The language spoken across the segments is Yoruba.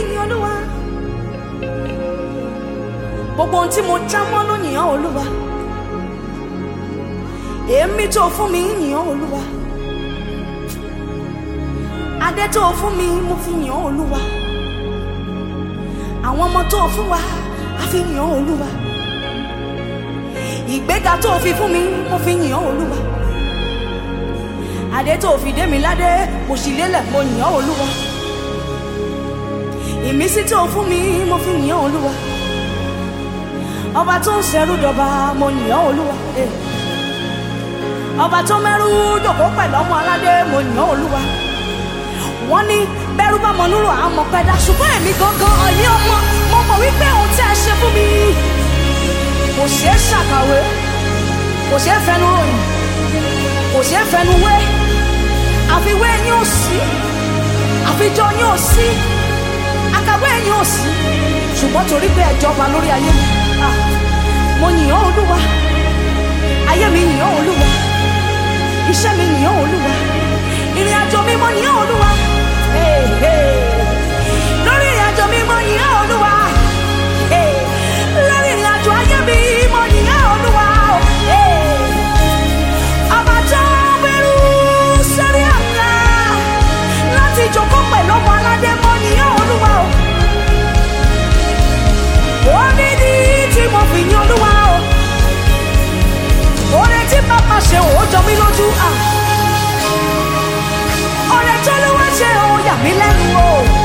yìn olúwa gbogbo ohun tí mo já mọ́ ló yìn ọ́ olúwa èémí tó fún mi yìn ọ́ olúwa adé tó fún mi mo fi yìn ọ́ olúwa àwọn ọmọ tó fún wa a fi yìn ọ́ olúwa ìgbéga tó fi fún mi mo fi yìn ọ́ olúwa adé tó fi dé mi ládé mo sì lélẹ̀ mo yìn ọ́ olúwa ìmísí tó fún mi mo fi yìn ọ́ olúwa ọba tó ń ṣẹrú dọba mo yìn ọ́ olúwa eh. ọba tó mẹ́rú dòkó pẹ̀lú ọmọ aládé mo yìn ọ́ olúwa wọ́n ní bẹ́rù bá mọ núrò àmọ́ pẹ́dá ṣùgbọ́n èmi gangan ọ̀yẹ́ ọmọ mo mọ̀ wípé ohun tí ẹ ṣe fún mi kò ṣeé ṣàkàwé kò ṣeé fẹnu ròyìn kò ṣeé fẹnu wé àfiwé yín ò sí àfijọ́ yín ò sí àkàwé yín ò sí ṣùgbọ́n torí pé ẹ jọba lórí ayé mi ah, mo yìn ọ́ olúwa ayé mi yìn ọ́ olúwa iṣẹ́ mi yìn ọ́ olúwa ìrìn àjò mi mo yìn ọ́ olúwa Hey, hey. lórí ìrìn àjò mi mo yìn ọ́ olúwa Hey, lórí ìrìn àjò ayé mi mo yìn ọ́ olúwa Hey. ọba tó gbẹrú sórí àga láti jókòó pẹ̀lú ọmọ aládé mo yìn ọ́ olúwa o orí ni tí mo fi yìn olúwa o oore tí bàbá ṣe ò jọ mí lójú à oore tó ló wá ṣe ò yà mí lẹ́nu o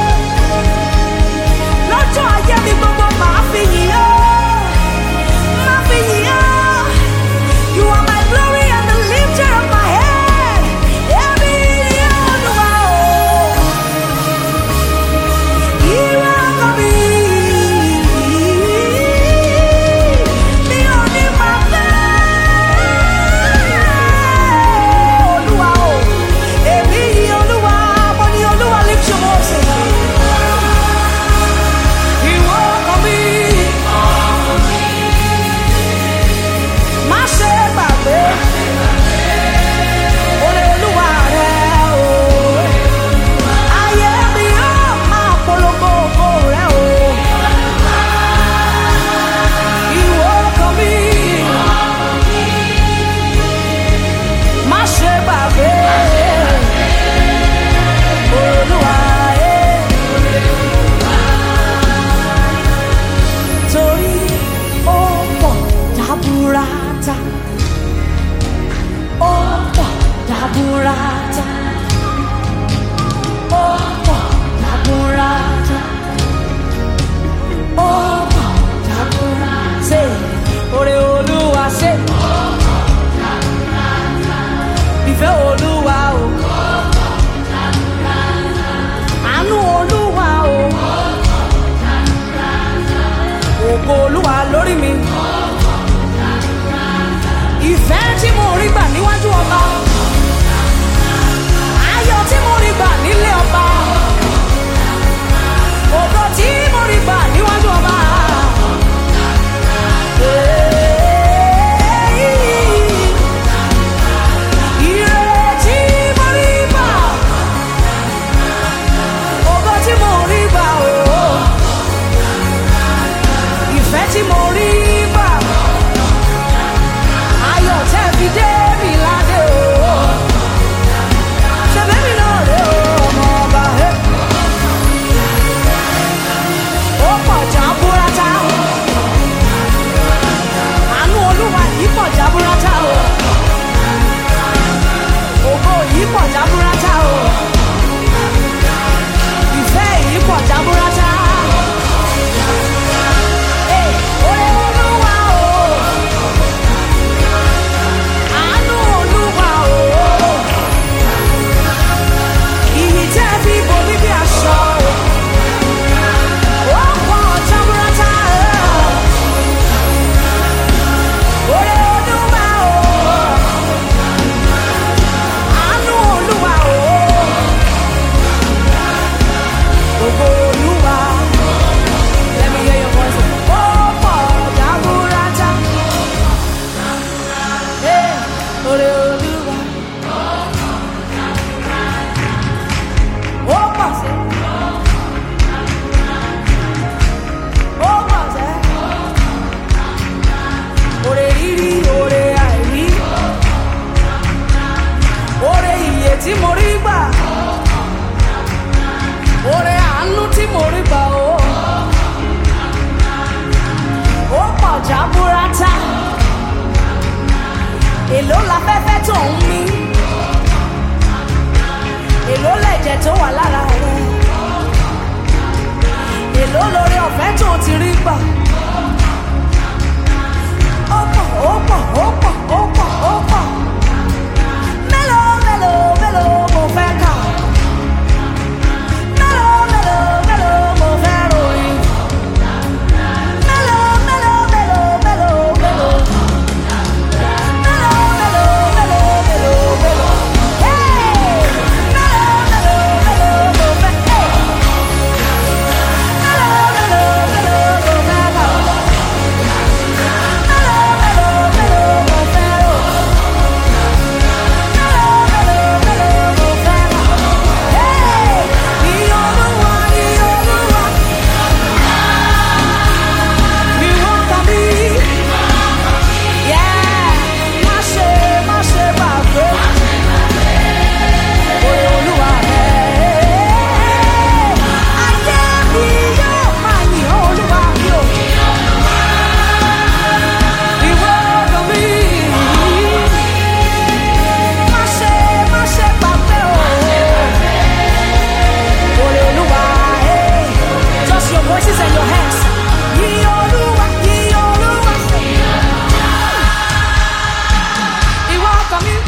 lọ́jọ́ ayé mi gbogbo màá fi yìn ọ́ màá fi yìn ọ́ you are my glory and the lifter of my head èmi yìn ọ́ Olúwa o ìwọ ọkọ mi mi ò ní máa fẹ́ olúwa o èmi yìn olúwa mo ní olúwa lift your voice ìwọ ọkọ mi má ṣe gbàgbé oore olúwa rẹ o ayé mi yóò máa polongo ògo rẹ o ìwọ ọkọ mi má ṣe gbàgbé olúwa ẹ. torí ó pọ̀ dábúrátà ó pọ̀ dábúrátà ó pọ̀ dábúrátà ó pọ̀ dábúrátà ṣe oore olúwa ṣe ìfẹ́ olúwa o àánú olúwa o ògo olúwa lórí mi ìfẹ́ tí mo rí gbà níwájú ọba ayọ̀ tí mo rí gbà nílé ọba ògo tí mo rí gbà níwájú ọba. Ire tí mo rí gbà, ògo tí mo rí gbà o ìfẹ́ tí mo rí gbà ayọ̀ tẹ́ fi dé mi ládé o ṣẹ̀fẹ̀ mi náà rè o tó ń mí èló lẹ̀jẹ̀ tó wà lára rẹ̀ èló lórí ọ̀fẹ́ tó ti rí gbà ó pọ̀ ó pọ̀ ó pọ̀ ó pọ̀ ó pọ̀ mélòó mélòó mélòó mo fẹ́ kà mélòó mélòó mélòó mo fẹ́ ròyìn mélòó mélòó mélòó mélòó mélòó. Yeah, má ṣe má ṣe gbàgbé. Oore Olúwa rẹ̀. Ayé mi yóò máa yìn ọ́ Olúwa mi ò. Ìwọ ọkàn mi. Má ṣe má ṣe gbàgbé o. Oore Olúwa rẹ̀. Just your voices and your hands. Yìn Olúwa, yìn Olúwa. Ìwọ ọkàn mi.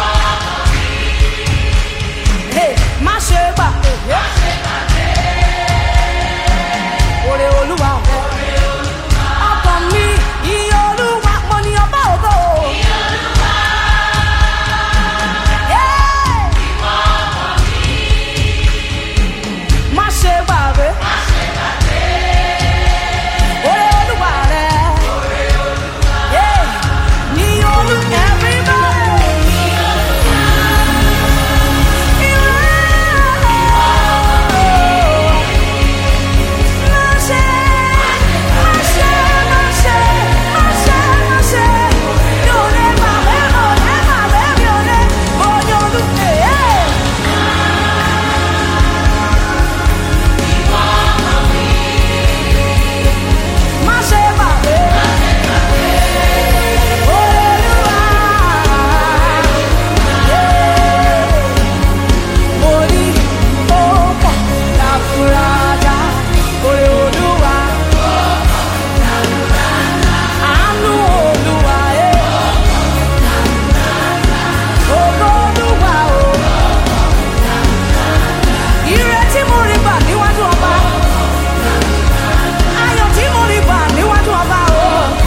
Hey, má ṣe gbà. Oore Olúwa rẹ̀. Ọkàn mi, ìyìn Olúwa, mo ní ọba ògo. Yeah. Má ṣe gbàgbé. Oore Olúwa rẹ̀. Yeah. Yìn Olú- everybody. Orí ó pọ̀ láfúrájá, orí Olúwa. Àánú Olúwa ẹ̀. Ògo Olúwa o. Ire tí mo rí gbà níwájú ọba. Ayọ̀ tí mo rí gbà níwájú ọba o.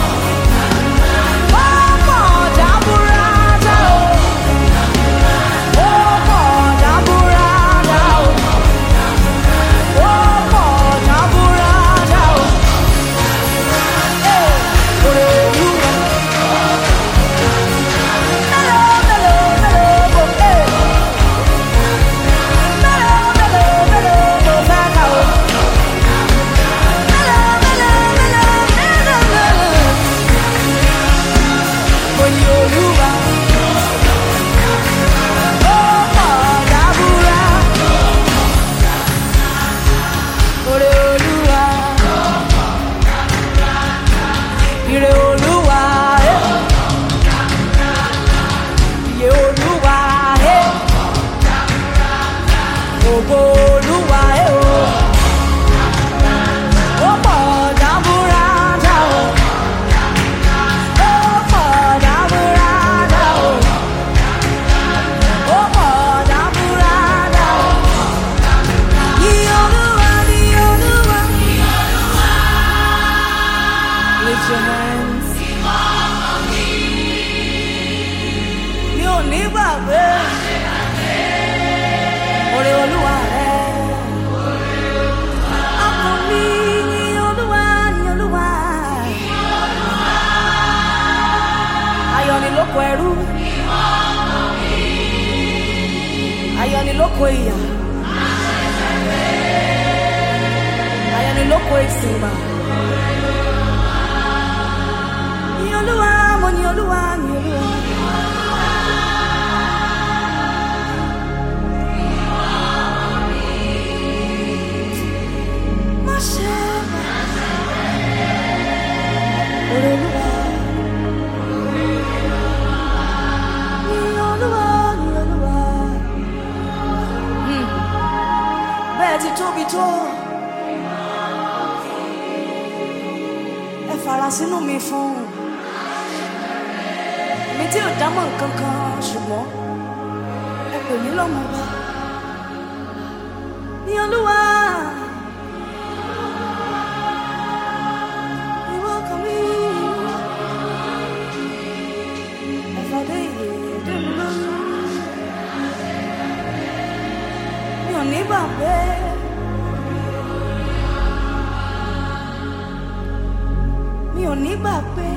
Ó pọ̀ jaburata o. Ó pọ̀ jaburata o. Ó pọ̀ jaburata o. Ee, oore Olúwa. Mélòó, mélòó, mélòó mo fẹ́? Mélòó, mélòó, mélòó mo fẹ́ kà o? Mélòó, mélòó, mélòó, mélòó, mélòó? Mo ní Olúwa. Ó pọ̀ dábúrà. Oore Olúwa. Ire Olúwa. eh. Iye Olúwa. eh. Ògo Olúwa. eh, o. Ó pọ̀ dábúrádá o. Ó pọ̀ dábúrádá o. Ó pọ̀ dábúrádá o. Iye Olúwa, iye Olúwa. Lift your hands. Mi ò ní gbàgbé. Oore Olúwa rẹ̀. Ọkàn mi yìn Olúwa, yìn Olúwa. Ayọ̀ ni lóko ẹrú. Ayọ̀ ni lóko ìyà. Ayọ̀ ni lóko ìsìnbà. Yìn Olúwa, mo yìn Olúwa, yìn Olúwa. Má ṣe Oore Olúwa. Yìn Olúwa. fara sínú mi fún mi tí ò dámọ̀ nǹkan kan ṣùgbọ́n ẹ pè mí lọ́mọ ọba ní olúwa. Ìwọ kan mi. Ẹ̀fọ́dé ìyèdè mi lórí. Mi ò ní gbàgbé. Mi ò ní gbàgbé.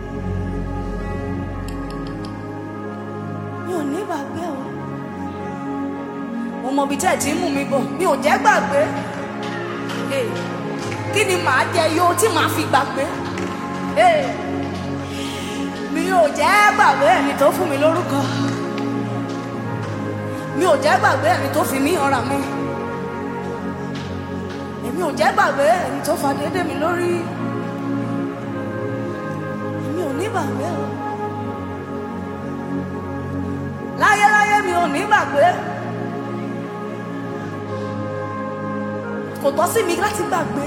Mi ò ní gbàgbé o. Mo mọ ibi tẹ́ ẹ̀ tí ń mú mi bọ̀. Mi ò jẹ́ gbàgbé. Hey kí ni màá jẹ yó tí màá fi gbàgbé Ee, mi ò jẹ́ gbàgbé ẹni tó fún mi lórúkọ mi ò jẹ́ gbàgbé ẹni tó fi mí ọ̀rà mi èmi ò jẹ́ gbàgbé ẹni tó fa déédéé mi lórí èmi ò ní gbàgbé o láyéláyé mi ò ní gbàgbé kò tọ́ sí mi láti gbàgbé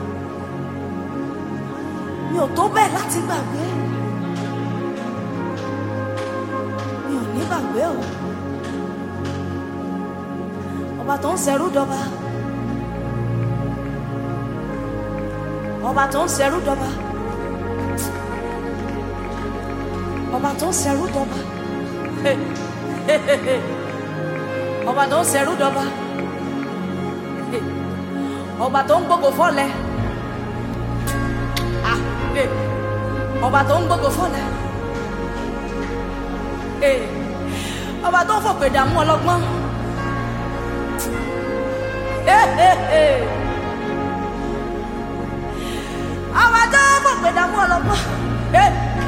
mi ò tó bẹ́ẹ̀ láti gbàgbé mi ò ní gbàgbé o ọba tó ń ṣẹrú dọba ọba tó ń ṣẹrú dọba ọba tó ń ṣẹrú dọba ọba tó ń ṣẹrú dọba ọba tó ń gbogbo fọlẹ ah eh. ọba tó ń gbogbo fọlẹ eh. ọba tó ń fòpè dààmú ọlọ́gbọ́n eh, eh, eh. ọba tó ń fòpè dààmú ọlọ́gbọ́n. Eh.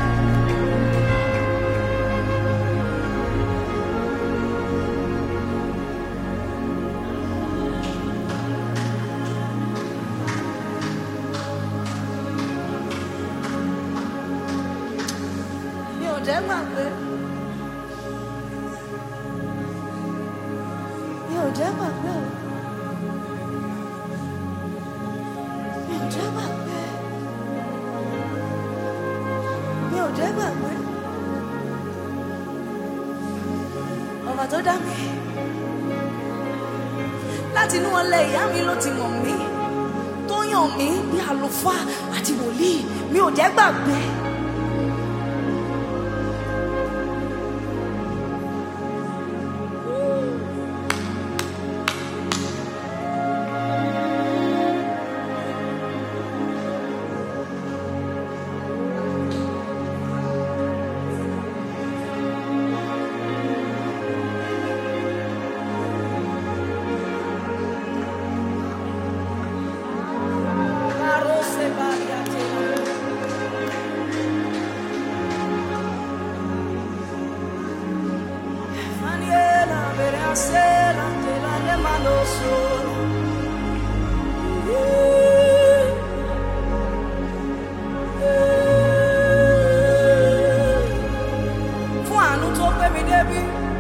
mi ò jẹ́ gbàgbé mi ò jẹ́ gbàgbé o mi ò jẹ́ gbàgbé mi ò jẹ́ gbàgbé ọba tó dá mi láti inú ọlẹ ìyá mi ló ti mọ̀ mí tó yàn mí bí àlùfáà àti wòlíì mi ò jẹ́ gbàgbé. Arose variate. Faniela, verasela, te la le mano sola. Fún àánú tó gbé mi débi.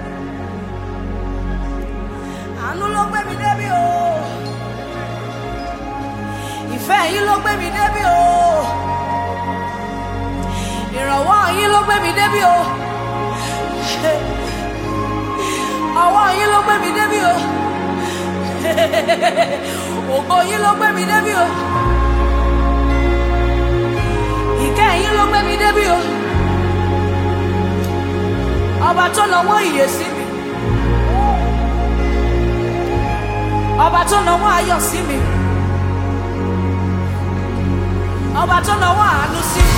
Àánú ló gbé mi débi o. Ìfẹ́ yín ló gbé mi débi o. Ìrànwọ́ yín ló gbé mi débi o. Ọwọ́ yín ló gbé mi débi o. Ògo yín ló gbé mi débi o. Ìkẹ́ yín ló gbé mi débi o. Ọba tó nawọ́ ìyè sí mi. Ọba tó nawọ́ ayọ̀ sí mi. Ọba tó nawọ́ àánú sí mi.